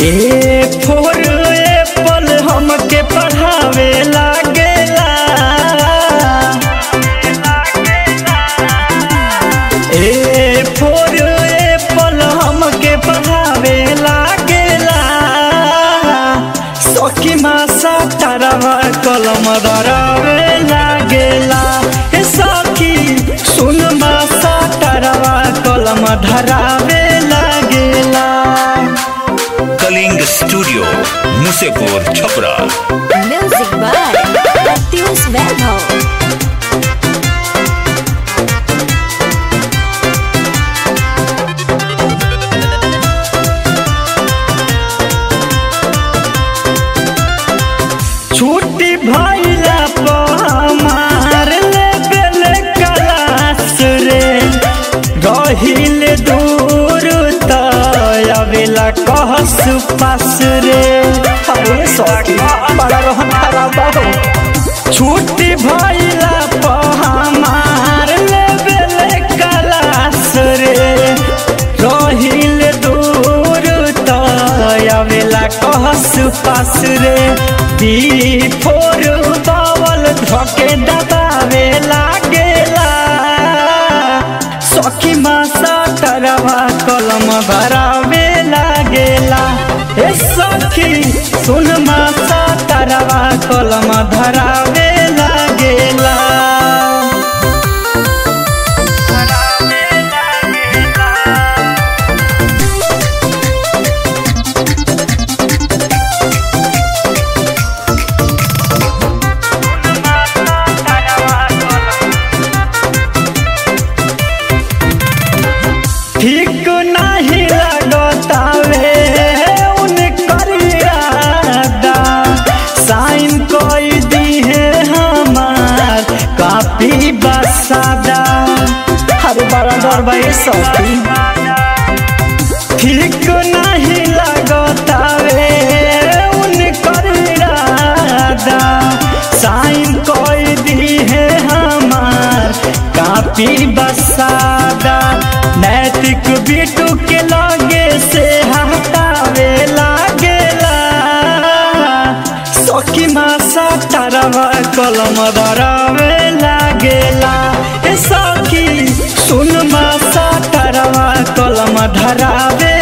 A for apple हमके पढ़ावे लागेला ए फोर एप्पल हमके पढ़ावे लागेला सखी मासा तारावा कलम धरावे लागेला ए सखी सुन मासा तारावा कलम धरावे लागेला Kalinga studio Musepur Chhapra Music by Matheus Verbo. छुट्टी भइला पमार लेबेल क्लास रे रहिल दूर त अबेला कहस पास रे अरे सखी बड़ा रोहन खराब हो छुट्टी भइला पमार लेबेल क्लास रे रहिल दूर त अबेला कहस पास रे बी फोर बावल धके दबावे लागेला सखी मासा तरवा कलम भरावे लागेला ए सखी सुन मासा तरवा कलम धरावे लागेला ठीक नहीं लगतावे उनकर इरादा साइन कोई दी है हमार कापी बसादा अरे बड़ा डर भाई सखी ठीक नहीं लगतावे उनकर इरादा साइन कोई दी है हमार कापी बसादा नैतिक बिटू के लगे से हटावे लागेला सखी मासा तारावा कलम धरावे लागेला ए सखी सुन मासा तारावा कलम धरावे